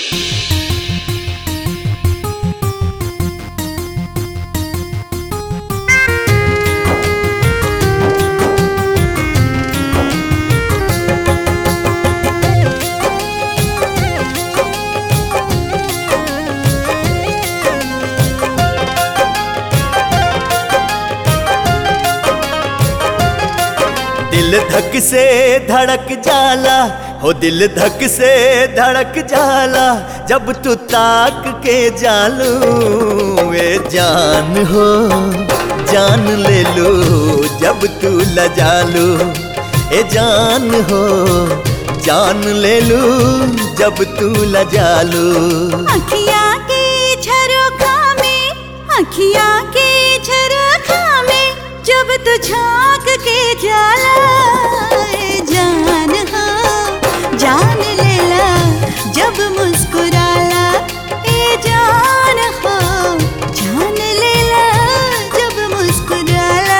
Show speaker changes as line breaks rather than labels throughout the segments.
दिल धक से धड़क जाला हो दिल धक से धड़क जाला जब तू ताक के जालू ए जान हो जान ले लो जब तू लजालू ए जान हो जान ले लू जब तू लजालू
अखिया के झरोखा में अखिया के झरोखा में जब तू झांक के जाला ए जान हो जान लेला जब मुस्कुराला ए जान हो जान लेला जब मुस्कुराला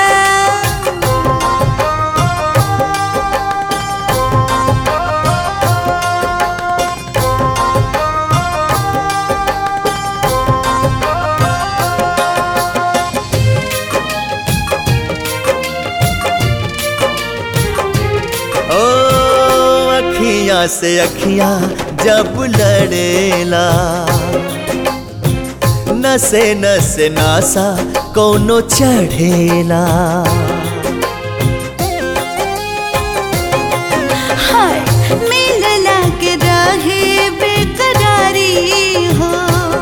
ओ अखियां से अखियां जब लड़ेला नसे नसे नासा कोनो चढ़ेला
हाय मिलला के रहे बेकरारी हो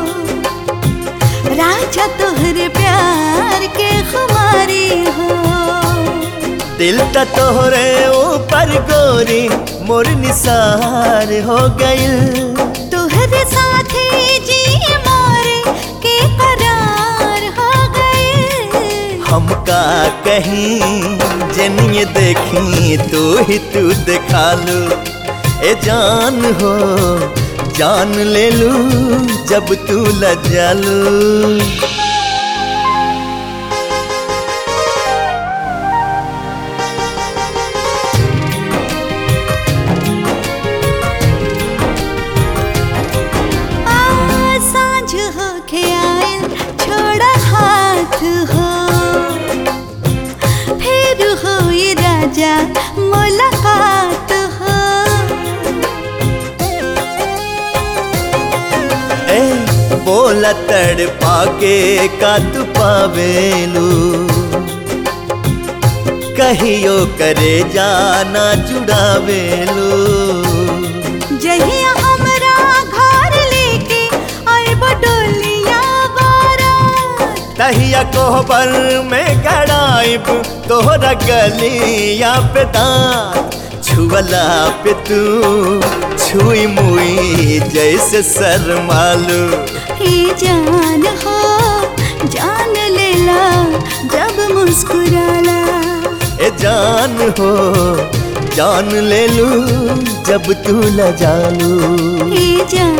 राजा तोहरे प्यार के खुमारी हो
दिल त तोहरे ऊपर गोरी मोर निसार हो गइल
तोहरे साथे जी मोरे के करार हो गए
हमका कहीं जनिए देखी तू ही तू दिखा लू ए जान हो जान ले लू जब तू लजालू
आ सांझ हो के आयल छोड़ा हाथ हो फिर हो ये राजा मुलाकात हो
ए बोला तड़ पाके का तू पावेलू कहियो करे जाना जुड़ावेलू
जहिया हमरा घर लेके आए बडोलिया बारात
तहिया कोहबर में गड़ाइब तोहरा गलिया पे दांत छुअला पे तू छुई मुई जैसे शर्मालू
हे जान हो जान लेला जब मुस्कुराला
ए जान हो जान ले लू जब तू लजालू
हे जान